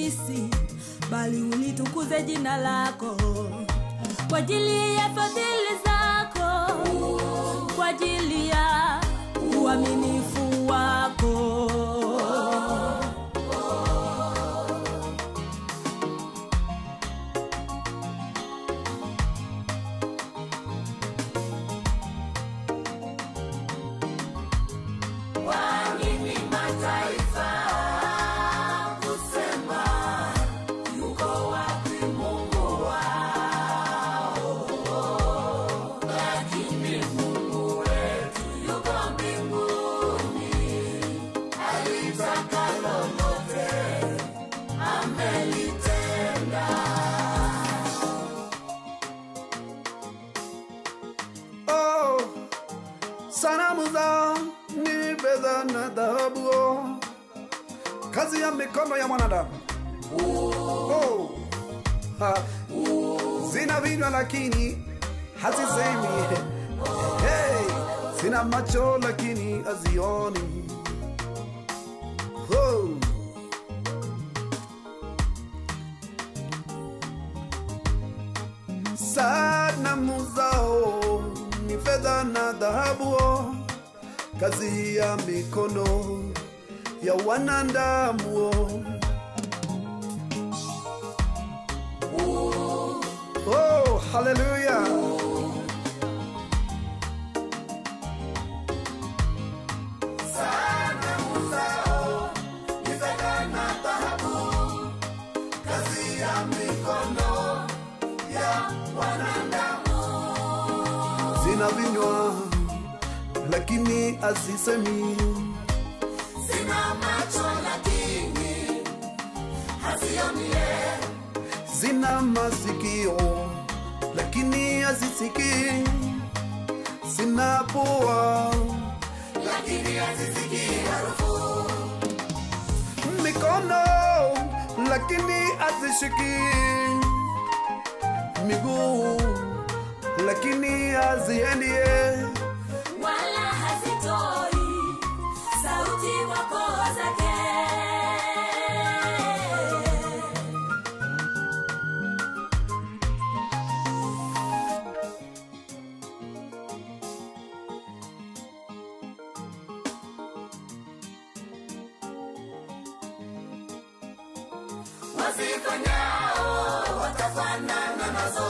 sisi, bali ulitukuze jina lako kwa ajili ya fadhili zako, kwa ajili ya uaminifu wako. Oh, sanamu zao ni fedha na dhahabu, oh, kazi ya mikono ya mwanadamu. Oh, ha, zina vinywa lakini hazisemi, hey, zina macho lakini hazioni. Oh. sanamu zao ni fedha na dhahabu, kazi ya mikono ya wanadamu. Oh, haleluya! Zina vinywa lakini hazisemi, Sina macho lakini hazionie, zina masikio lakini hazisikii, zina pua lakini hazisikii harufu. mikono lakini hazishiki, miguu lakini haziendie, wala hazitoi sauti kwa koo zake. Wazifanyao watafanana nazo,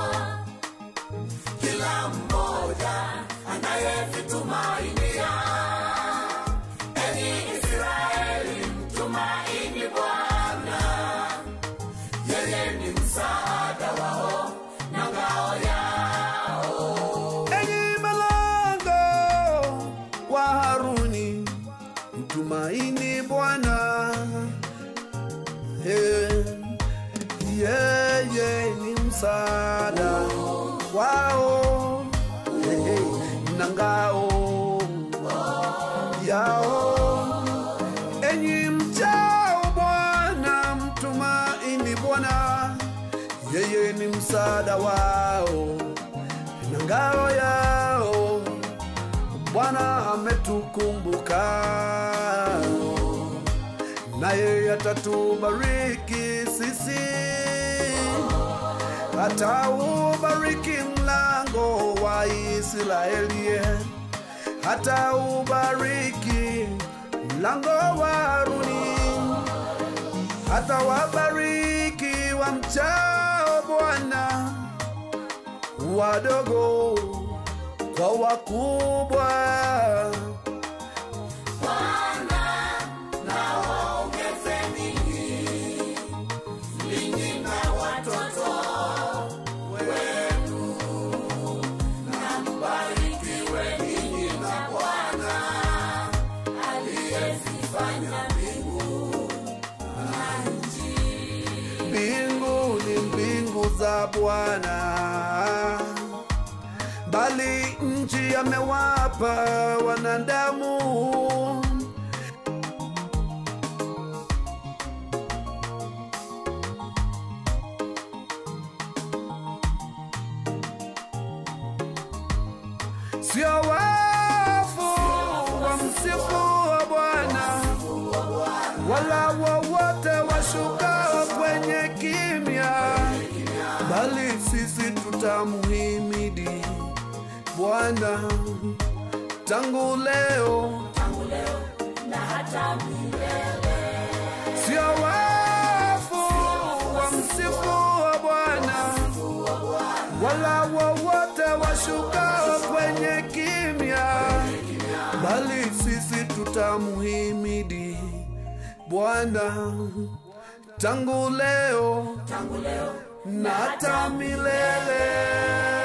kila mmoja anayevitumainia. Enyi Israeli, mtumaini Bwana, yeye ni msaada wao na ngao yao. enyi malango wa Haruni, mtumaini Bwana. Eh, Yeye ni msaada wao Eh, eh, na ngao yao. Enyi mchao Bwana, mtumaini Bwana, yeye ni msaada wao na ngao yao. Bwana ametukumbuka, naye atatubariki sisi, ataubariki mlango wa Israeli, ataubariki mlango wa Haruni, atawabariki wa mchao Bwana wadogo kwa wakubwa. Bwana na waongeze ninyi, ninyi na watoto wenu, na mbarikiwe ninyi na Bwana aliyezifanya mbingu na nchi. Mbingu ni mbingu za Bwana, bali nchi amewapa wanadamu. Sio wafu wa msifu wa Bwana, wala wowote washukao tutamuhimidi Bwana tangu leo tangu leo na hata milele. sio wafu wa msifu wa Bwana wala wowote washukao kwenye kimya, bali sisi tutamuhimidi Bwana tangu leo Tangu leo na hata milele.